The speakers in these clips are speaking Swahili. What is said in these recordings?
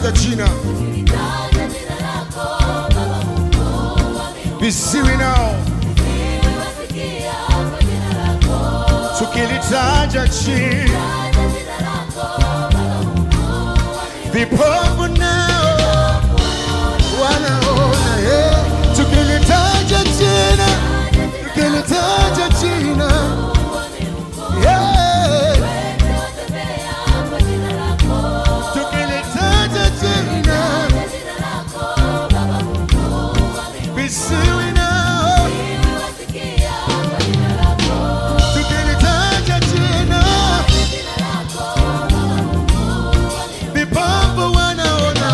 tukilitaja jina visiwi nao, tukilitaja jina vipofu nao wanaona. eh. Tukilitaja jina, tukilitaja jina yeah. tukilitaja jina visiwi nao, tukilitaja jina vipofu wanaona,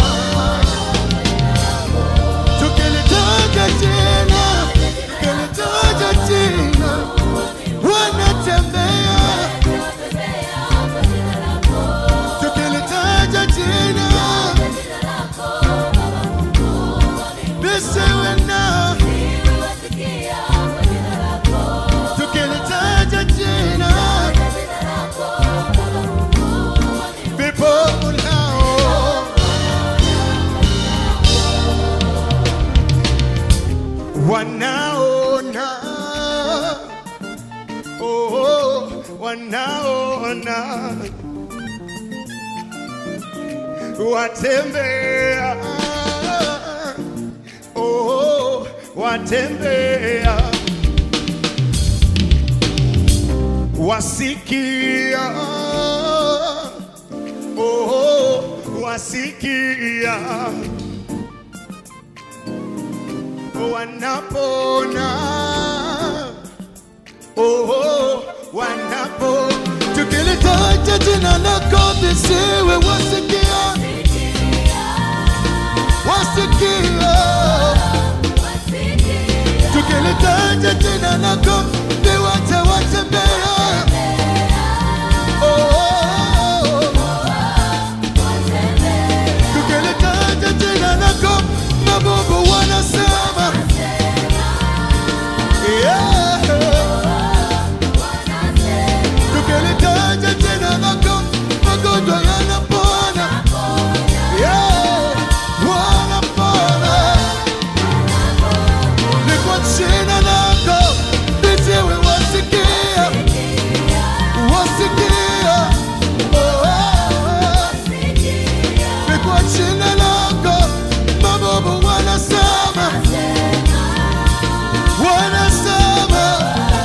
tukilitaja jina, tukilitaja jina wanatembea, tukilitaja jina visiwi nao, tukilitaja jina vipofu nao wanaona, oh, wanaona, watembea, oh, watembea, wasikia, oh, wasikia wanapona oh, wanapo tukilitaja jina lako visiwe wasikia wasikia tukilitaja jina lako viwete watembea oh, tukilitaja jina lako mabubu wanasema yeah. tukilitaja jina lako magonjwa yanapona yeah. wanapona ni kwa jina lako viziwi wasikia wasikia oh, oh. ni kwa jina lako mabovu wanasema wanasema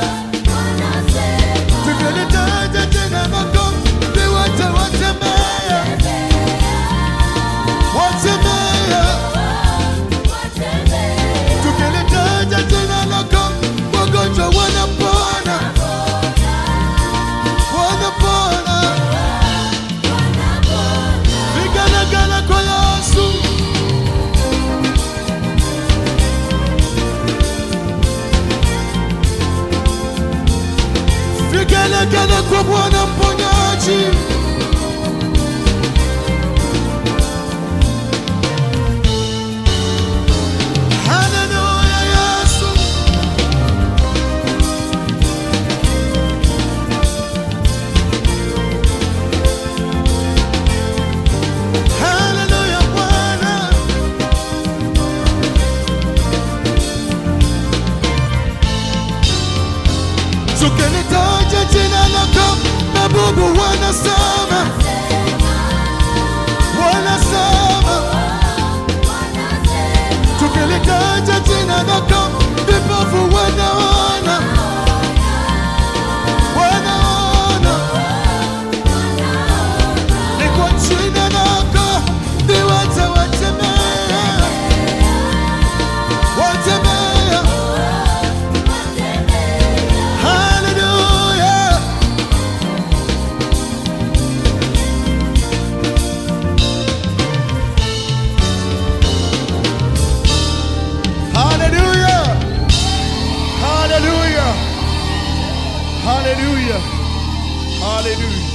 tukilitaja jina lako viwete watembea watembea tukilitaja jina lako wagonjwa wanapona wanapona viganagana kwa Yesu viganagana kwa Bwana mponyaji Haleluya Yesu Haleluya Bwana Tukilitaja jina lako mabubu wanasema wanasema tukilitaja jina lako vipofu wanaona wanaona ni kwa jina lako viwete watembea watembea haleluya Hallelujah. Hallelujah. Hallelujah. Hallelujah.